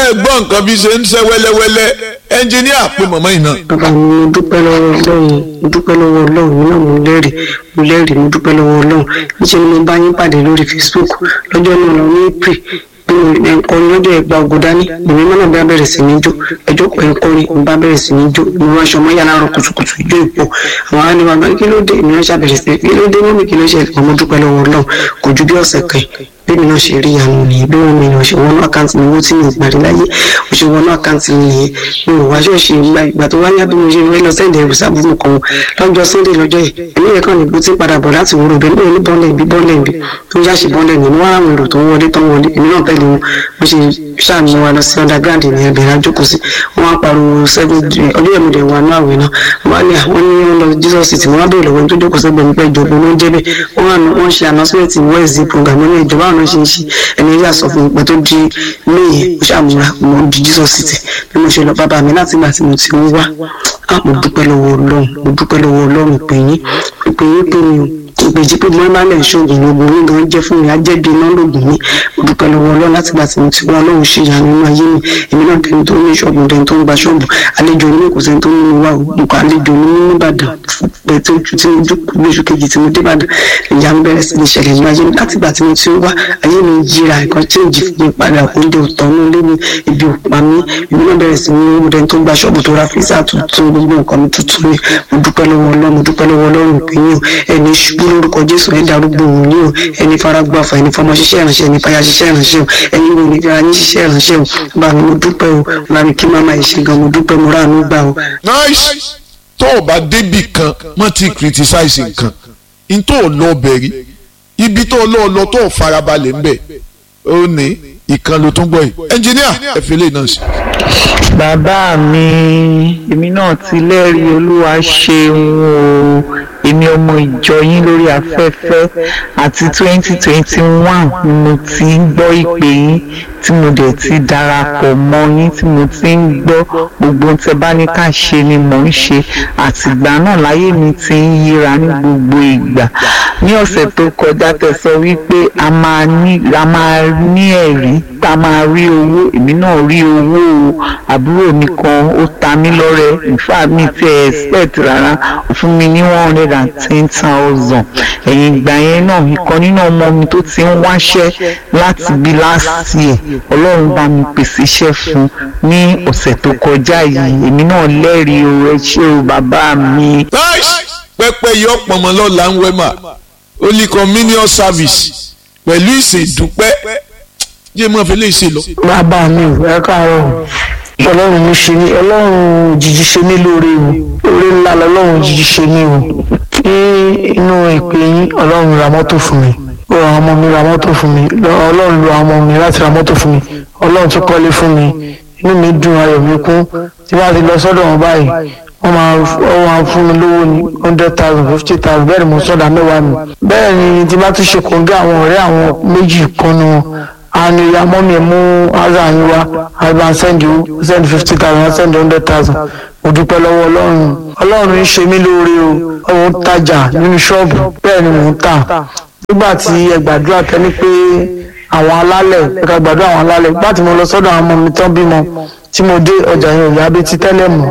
ẹ gbọ́ nǹkan bí ṣe ń ṣe wẹ́lẹ́wẹ́lẹ́ ẹnjìníà pé màmá yìí náà. bàbá mi mo dúpẹ́ lọ́wọ́ ọlọ́run mo dúpẹ́ lọ́wọ́ ọlọ́run mi náà mo lẹ́rìí mo lẹ́rìí mo dúpẹ́ lọ́wọ́ ọlọ́run níṣẹ́ ni mo bá yín pàdé lórí facebook lọ́jọ́ náà lọ ní april ẹ̀kọ́ni lọ́jọ́ ẹ̀gbà ògùn dání èmi mọ́nà bá bẹ̀rẹ̀ sí ní jó ẹjọ́ pẹ̀ ń kọrin mo bá bẹ̀rẹ̀ sí ní jó mo wá aṣọ mọ́ yàrá rọ kùtùkùtù ijó ìpọ̀ àwọn á ní bàbá kí ló dé èmi náà ṣàbẹ̀rẹ̀ sí kí ló dé mọ́mí kí ló ṣẹlẹ̀ ọmọ dúpẹ́ lọ́wọ́ ọlọ́run kò ju bí ọ̀sẹ̀ kan bẹ́ẹ̀ni náà ṣe rí ìyanu nìyẹn bí wọ́n mi náà ṣe wọnú àkáǹtì mi owó tí mi parí láyé mo ṣe wọnú àkáǹtì mi nìyẹn mi ò wá ṣọ́ọ̀ṣì ìgbà ìgbà tó wáyé bí mo ṣe rẹ́ lọ sẹ́ǹdẹ̀ ẹ̀rù sábùkù kan lọ́jọ́ sunday lọ́jọ́ yìí èmi yẹn kàn ní bó ti padà bọ̀ láti wúrò bẹ́ẹ̀ ní bọ́ọ̀lẹ̀ ibi bọ́ọ̀lẹ̀ ibi tó ń yáṣe bọ́ọ̀lẹ̀ ní wọ́n àwọn èrò tó ń wọlé tó ń wọlé èmi náà tẹ̀lé wọn mo ṣe ṣàmì wa lọ sí underground ní ẹbẹ̀rẹ̀ àjókòó sí wọn á pariwo seven ọdún yẹn mo dẹ̀ wà ní àwẹ̀ náà wọn á ní àwọn ní wọn lọ jesus city wọn á bèèrè lọ́wọ́ tó jókòó sẹ́gbẹ̀ẹ́ nípa ìjọba ló ń jẹ́ bẹ́ẹ̀ wọ́n ṣe announcement wednesday program ní ìjọba àwọn ṣe ń ṣe ẹni yà sọ fún mi pé tó di méye mo ṣàmúra mo di jesus city bí mo ṣe lọ bàbá mi láti ìgbà tí mo ti ń wá mo dúpẹ́ lọ́wọ́ ọlọ́run mo dúpẹ́ lọ́wọ́ ọlọ́run pé yín pé yín pé mi ò ìpèjì pé mo máa ń lẹ̀ ṣoògùn lóògùn mi gan jẹ́ fún mi ajẹ́bi iná lóògùn mi mo dúpẹ́ lọ́wọ́ ọlọ́run láti gbà tí mo ti wá ọlọ́run ṣe ìyanu nínú ayé mi èmi náà tẹni tó ní ṣọ́ọ̀bù tẹni tó ń gba ṣọ́ọ̀bù àlejò onímọ̀ kò sẹ́ni tó ń mú wa o nǹkan àlejò onímọ̀ nìbàdàn pẹ̀ tó ju tí mo dúpọ̀ lóṣù kejì tí mo dé ìbàdàn ìyanu bẹ̀rẹ̀ sí ní ṣẹlẹ̀ nínú ayé mi láti gbà tí mo ti wá ayé mi yíra nǹkan tí ìjì fún mi padà oúnjẹ òtọ́ ní ilé mi ibi òpá mi èmi náà bẹ̀rẹ̀ sí ní owó tẹni tó ń gba ṣọ́ọ̀bù tó ra fíìsà tuntun gbogbo nǹkan mi tuntun ni mo dúpẹ́ lọ́wọ́ ọlọ́run mo dúpẹ́ lọ́wọ́ ọlọ́run ìpínyìn ẹni ṣubú lórúkọ jésù ẹ darúgbó òun ní o ẹni faragbáfa ẹni fọmọ ṣiṣẹ́ ìránṣẹ́ ẹni fàyà ṣiṣẹ́ ìránṣẹ́ o ẹni wo ni fira yín ṣiṣẹ́ ìránṣẹ́ o bá mi mo dúpẹ́ o bá mi kí màmá yìí ṣe gan mo dúpẹ́ mo ráàánú gbà o. nice tó o bá débì kan mọ́ ti criticize nǹkan n tó o lọ bẹ̀rí ibi tó o lọ lọ tó o farabalẹ̀ ń bẹ̀ ó ní ìkan ló tún gbọ́ yìí ẹnjìníà ẹ̀fẹ́lẹ́ náà sí. bàbá mi èmi náà ti lẹ́rìí olúwa ṣeun o èmi ọmọ ìjọ yín lórí afẹ́fẹ́ àti twenty twenty one ni mo ti ń gbọ́ ìpè yín tí mo dẹ̀ ti darapọ̀ mọ́ yín tí mo ti ń gbọ́ gbogbo ohun tẹ́ bá ní ká ṣe ni mò ń ṣe àtìgbà náà láyé mi ti ń yíra ní gbogbo ìgbà ní ọ̀sẹ̀ tó kọjá tẹ́ sọ wípé a máa ní a máa ní ẹ̀rí a máa rí owó èmi náà rí owó o àbúrò mi kan ó ta mí lọ́rẹ ìfà mi ti ẹ̀ expect rárá ó fún mi ní one hundred and ten thousand ẹ̀yìn ìgbà yẹn náà ìkan nínú ọmọ mi tó ti ń wáṣẹ́ láti bí last year ọlọ́run bá mi pèsè iṣẹ́ fún ní ọ̀sẹ̀ tó kọjá yìí èmi náà lẹ́rìí o ẹ ṣé o bàbá mi. nice pẹpẹ yọ pọnmọ lọla ń wẹmà holy communion service pẹ̀lú ìṣèdúpẹ́ jẹ́ mọ́ fi lè ṣe lọ. bàbá mi ò ẹ káàárọ̀ ọlọ́run mo ṣe ní ọlọ́run òjijì ṣe mí lóore o oore ńlá lọ́lọ́run òjijì ṣe mí o ní inú ìpè yín ọlọ́run ra mọ́tò fún mi ó ra ọmọ mi ra mọ́tò fún mi ọlọ́run lo àwọn ọmọ mi láti ra mọ́tò fún mi ọlọ́run tún kọ́lé fún mi inú mi dùn ayọ̀ mi kún tí wọ́n ti lọ sọ́dọ̀ wọn báyìí wọ́n máa wọ́n máa fún mi lówó ní hundred thousand fifty thousand bẹ́ẹ̀ ni mo sọ̀dà mẹ́wàá mi bẹ́ẹ̀ ni tí bá tún ṣe kòńgẹ́ àwọn ọ̀rẹ́ àwọn méjì kan nu wọn àwọn ìyá mọ́mí mú azà yín wá àgbà send you send fifty thousand send hundred thousand mo dúpẹ́ lọ́wọ́ ọlọ́run ọlọ́run ń ṣe mí lóore o òun ń tajà nínú ṣọ́ọ̀bù bẹ́ẹ̀ ni mò ń tà nígbà tí ẹ gbàdúrà tẹ́ni pé àwọn alálẹ̀ ẹ̀ka gbàdúrà àwọn alálẹ̀ nígbà tí mo lọ sọ́dọ̀ àwọn ọmọ mi tán bímọ tí mo dé ọjà yẹn ò yá bí ti tẹ́lẹ̀ mọ́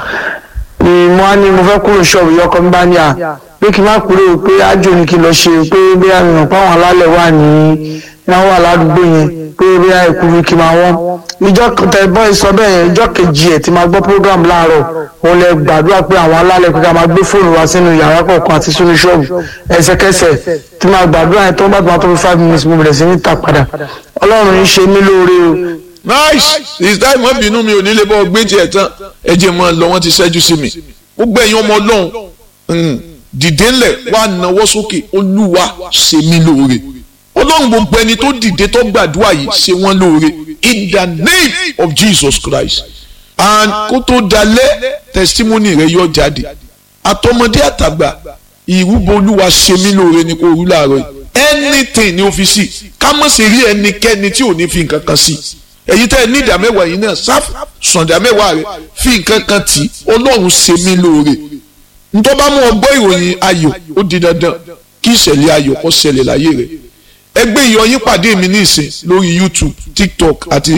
ni mo á ní mo fẹ́ kúrò ṣọ́ọ̀bù yọkọ mi bá ní à pé kí n má kúrò pé ájò ni kí n lọ ṣe pé bí àmì hàn pé àwọn alálẹ̀ wà ní náà wà ládùúgbò yẹn pé bí àìkú mi kí n máa wọ́n ìjọ tẹ̀bọ́n ìsọ bẹ́ẹ̀ yẹn ìjọ kejì ẹ̀ tí máa gbọ́ program láàárọ̀ òun lẹ gbàdúrà pé àwọn alálẹ̀ pé ká máa gbé fóònù wá sínú yàrá kọ̀ọ̀kan àti sínú ṣọ́ọ̀bù ẹsẹ̀kẹsẹ̀ tí máa gbàdúrà yẹn tó ń bá tó máa tó fi five minutes mo bẹ̀rẹ̀ sí ní ta padà ọlọ́run ń ṣe mí lóore o nice ìsítá ìmọ̀ bínú mi ò ní lè bọ́ gbé tiẹ̀ tán ẹ jẹ́ mọ́ lọ wọ́n ti ṣẹ́jú sí mi gbogbo ẹ̀yin ọmọ ọlọ́run dìde ńlẹ̀ wá nawọ́ sókè olúwa ṣe mí lóore ọlọ́run gbogbo ẹni tó dìde tó gbàdúrà yìí ṣe wọ́n lóore in the name of Jesus Christ and kó tó dalẹ̀ testimony rẹ yọ jáde àtọmọdé àtàgbà ìrúbọ olúwa ṣe mí lóore ni kò rú láàárọ̀ yìí anything ní ọ́fíìsì ká mọ̀ sí rí ẹnikẹ́ni tí ò ní fi nǹkan kan sí èyí tẹ́ ẹ ní ìdá mẹ́wàá yìí náà sáf sọ̀dá mẹ́wàá rẹ fi nǹkan kan tì ọlọ́run ṣe mí lóore ntọ́ bá mú ọgbọ́ ìròyìn ayọ̀ ó di dandan kí ìṣẹ̀lẹ̀ ayọ̀ kó ṣẹlẹ̀ láyé rẹ̀ ẹgbẹ́ ìyọyín pàdé mi ní ìsìn lórí YouTube TikTok àti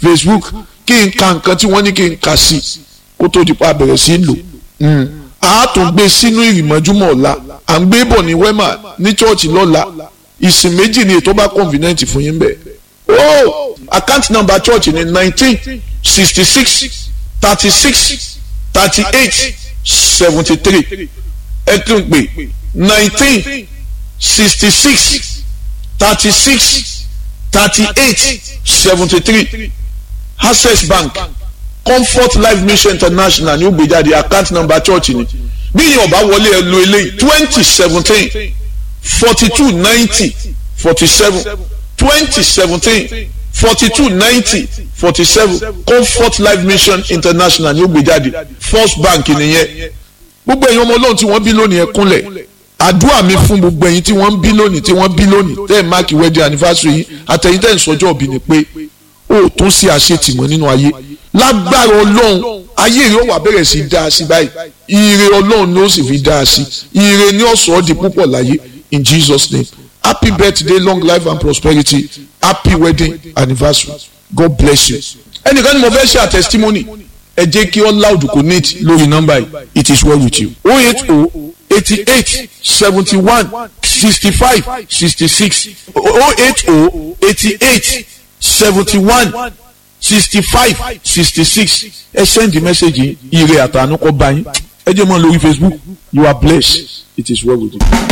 Facebook kí n ka nǹkan tí wọ́n ní kí n kà sí kó tó di pa bẹ̀rẹ̀ sí lò a tún gbé sínú ìrìmọ́júmọ́ ọ̀la à ń gbé bọ̀ ní wema ní chọ́ọ̀chì lọ́la ìsìn méjì ni ètò bá convenient fún yín bẹ́ẹ̀. o account number church ni nineteen sixty six thirty six thirty eight seventy three ẹ tún pè nineteen sixty six thirty six thirty eight seventy three access bank comfort life mission international ní ó gbé jáde account number church ni bí yìí ọba wọlé ẹ lo eléyìí twenty seventeen forty two ninety forty seven twenty seventeen forty two ninety forty seven comfort life mission international ní ó gbé jáde first bank nìyẹn gbogbo ẹ̀yin ọmọ ọlọ́run tí wọ́n bí lónìí ẹ kúnlẹ̀ àdúrà mi fún gbogbo ẹ̀yin tí wọ́n ń bí lónìí tí wọ́n bí lónìí tẹ́ ẹ̀ máàkì wedding anniversary yìí àtẹ̀yìn tẹ́ ẹ̀ ń sọjọ́ òbí ni pé ó tún sí àṣetìmọ́ nínú ayé lágbára ọlọ́run ayé rẹ̀ ó wà bẹ̀rẹ̀ sí dáa sí báyìí ire ọlọ́run ni ó sì fi dáa sí ire ní ọ̀sọ́ di púpọ̀ láyé in Jesus name happy birthday long life and prosperity happy wedding anniversary God bless you. ẹnìkan ni mo fẹ́ ṣe a testimony ẹ jẹ́ kí all loud connect lórí nọ́mbà yìí it is well with you oh eight oh eighty eight seventy one sixty five sixty six oh eight oh eighty eight seventy one sixty five sixty six ẹ send the message ire àtànú kọ bá yín ẹ jẹ́ mọ́ lórí Facebook you are blessed it is well with you.